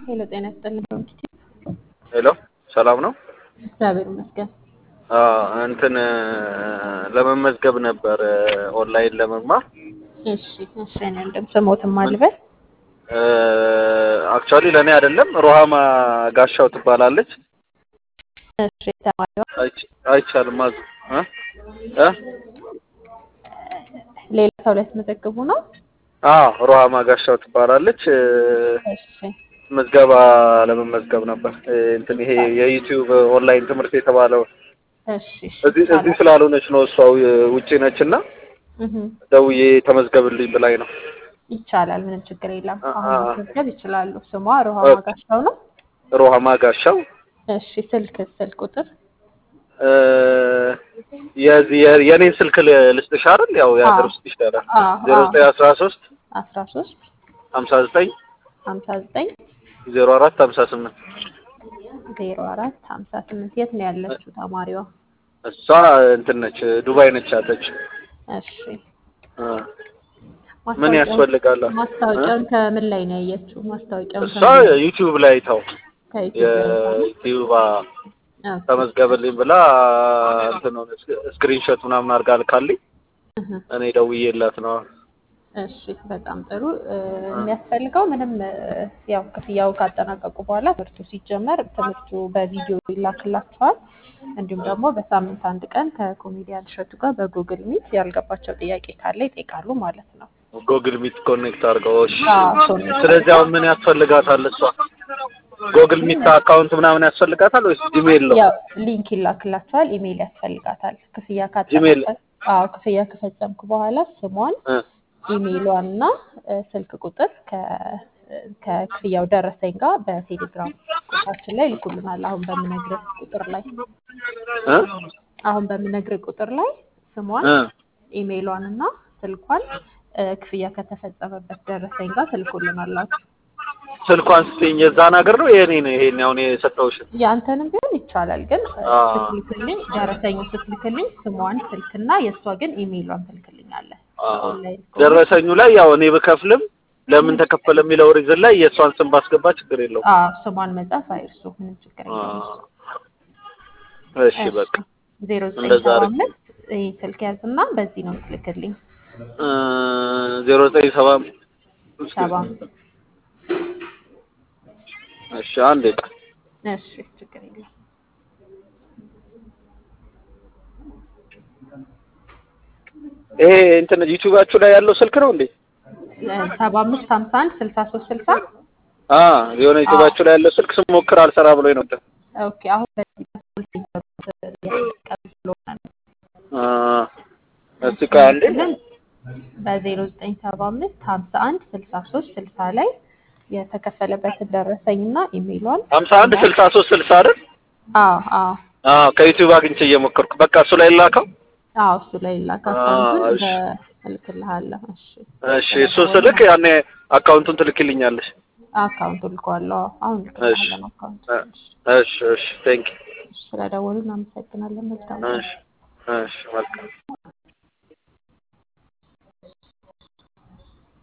ሄሎ ጤና ይስጥልኝ ዶንኪቲ ሄሎ ሰላም ነው? እግዚአብሔር ይመስገን። አዎ እንትን ለመመዝገብ ነበር ኦንላይን ለመማር እሺ እሺ እኔ እንደም ስሞትም አልበል አክቹዋሊ ለእኔ አይደለም ሮሃማ ጋሻው ትባላለች። እሺ ተማሪዋ አይች- አይቻልም አዝ እ እ ሌላ ሰው ላይ ተመዘግቡ ነው። አዎ ሮሃማ ጋሻው ትባላለች። እሺ ምዝገባ ለመመዝገብ ነበር እንትን ይሄ የዩቲዩብ ኦንላይን ትምህርት የተባለው እሺ እሺ እዚህ እዚህ ስላልሆነች ነው እሷ ውጪ ነች እና እህ ደውዬ ተመዝገብልኝ ብላኝ ነው። ይቻላል፣ ምንም ችግር የለም። አ- አሁን አ- መመዝገብ ይችላሉ። ስሟ ሮሃማ ጋሻው ነው። ሮሃማ ጋሻው እሺ ስልክ ስልክ ቁጥር እ የዚህ የ- የኔን ስልክ ል- ልስጥሽ አይደል? ያው የሀገር አዎ። ውስጥ ይሻላል። አዎ ዜሮ ዘጠኝ አስራ ሶስት አስራ ሶስት ሀምሳ ዘጠኝ ሀምሳ ዘጠኝ ዜሮ አራት ሀምሳ ስምንት ዜሮ አራት ሀምሳ ስምንት የት ነው ያለችው ተማሪዋ? እሷ እንትን ነች ዱባይ ነች ያለች። እሺ እ ምን ማስታወቂያውን- ያስፈልጋል? ማስታወቂያውን ከምን ላይ ነው ያየችው? ማስታወቂያውን እሷ ዩቲዩብ ላይ ታው ከዩቲዩብ የዩቲዩብ ተመዝገብልኝ ብላ እንትን ሆነ ስክሪንሾት ምናምን አድርጋ ልካልኝ እኔ ደውዬላት ነው። እሺ በጣም ጥሩ እ፣ የሚያስፈልገው ምንም እ፣ ያው ክፍያው ካጠናቀቁ በኋላ ትምህርቱ ሲጀመር ትምህርቱ በቪዲዮ ይላክላቸዋል። እንዲሁም ደግሞ በሳምንት አንድ ቀን ከኮሜዲያን እሸቱ ጋር በጉግል ሚት ያልገባቸው ጥያቄ ካለ ይጠይቃሉ ማለት ነው። ጎግል ሚት ኮኔክት አድርገው። እሺ አዎ፣ ኮኔክት ስለዚህ አሁን ምን ያስፈልጋታል? እሷ ጎግል ሚት አካውንት ምናምን ያስፈልጋታል ወይስ ጂሜል ነው? ያው ሊንክ ይላክላቸዋል። ኢሜይል ያስፈልጋታል። ክፍያ ጂሜል። ካጠናቀቅ አዎ ክፍያ ከፈጸምኩ በኋላ ስሟን እ ኢሜይሏን እና እ፣ ስልክ ቁጥር ከ- ከክፍያው ደረሰኝ ጋር በቴሌግራም ቁጥራችን ላይ ይልኩልናል። አሁን በምነግርህ ቁጥር ላይ እ አሁን በምነግርህ ቁጥር ላይ ስሟን እ ኢሜይሏን እና ስልኳን እ፣ ክፍያ ከተፈጸመበት ደረሰኝ ጋር ትልኩልናላችሁ። ስልኳን ስትይኝ የዛን ሀገር ነው የኔ ነው ይሄን አሁን የሰጠውሽ? ያንተንም ቢሆን ይቻላል፣ ግን እ፣ አዎ። ስትልክልኝ ደረሰኙ ስትልክልኝ ስሟን ስልክና የእሷ ግን ኢሜይሏን ትልክልኛለህ። ኦንላይን ከሆነ ደረሰኙ ላይ ያው እኔ ብከፍልም ለምን ተከፈለ የሚለው ሪዝን ላይ የእሷን ስም ባስገባ ችግር የለውም። አዎ ስሟን መጻፍ አይርሱ፣ ምንም ችግር የለውም። እሺ በቃ ዜሮ ዘጠኝ እንደዛ ሰባ አድርግ። አምስት ይህ ስልክ ያዝና በዚህ ነው የምትልክልኝ። ዜሮ ዘጠኝ ሰባ ሰባ እሺ አንዴ እሺ ችግር የለም። ይሄ እንትን ዩቲዩባችሁ ላይ ያለው ስልክ ነው እንዴ? ሰባ አምስት ሀምሳ አንድ ስልሳ ሶስት ስልሳ አ የሆነ ዩቲዩባችሁ ላይ ያለው ስልክ ስሞክር አልሰራ ብሎኝ ነበር። ኦኬ አሁን በዚህ በኩል እየተጠቀምን ስለሆነ ነው። አ እስቲ ቆይ አንዴ ግን በዜሮ ዘጠኝ ሰባ አምስት ሀምሳ አንድ ስልሳ ሶስት ስልሳ ላይ የተከፈለበትን ደረሰኝና ኢሜይሏን ሀምሳ አንድ ስልሳ ሶስት ስልሳ አይደል? አዎ አዎ አ ከዩቲዩብ አግኝቼ እየሞከርኩ በቃ እሱ ላይ ላከው። አዎ እሱ ላይ ላክ አዎ፣ አካውንቱን እሺ። እልክልሃለሁ። እሺ እሺ እሱ ስልክ ያኔ አካውንቱን ትልክልኛለሽ። አካውንቱ ልከዋለሁ። አዎ፣ አሁን ልክልሃለን አካውንቱን። እሺ እሺ ቴንክ ስለደወሉ እናመሰግናለን። መልካም እሺ እሺ መልካም